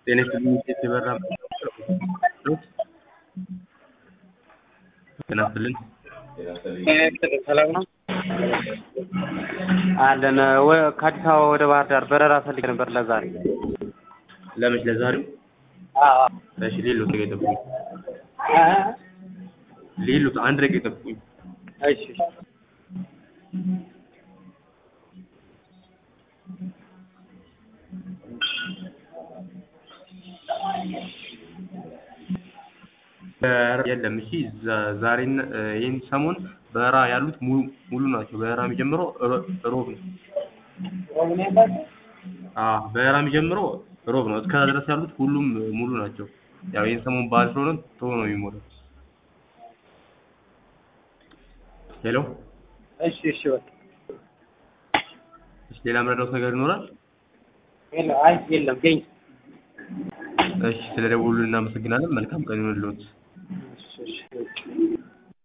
ጤና ይስጥልኝ የተበራ ጤና ይስጥልኝ ሰላም ነው አለን። ወ- ከአዲስ አበባ ወደ ባህር ዳር በረራ ፈልጌ ነበር ለዛሬ። ለመች ለዛሬው አዎ እሺ ሌሎት ደቂቃ ይጠብቁኝ ሌሎት አንድ ደቂቃ ይጠብቁኝ እሺ በረራ የለም እሺ ዛ- ዛሬና ይህን ሰሞን በረራ ያሉት ሙሉ ሙሉ ናቸው በረራ የሚጀምረው ሮ- ሮብ ነው አዎ በረራ የሚጀምረው ሮብ ነው እስከዛ ድረስ ያሉት ሁሉም ሙሉ ናቸው ያው ይህን ሰሞን በዓል ስለሆነ ቶሎ ነው የሚሞላው ሄሎ እሺ እሺ በቃ እሺ ሌላ የምረዳውት ነገር ይኖራል የለም አይ የለም ገኝ እሺ ስለደወሉልን እናመሰግናለን መልካም ቀን ይሁንልዎት እሺ እሺ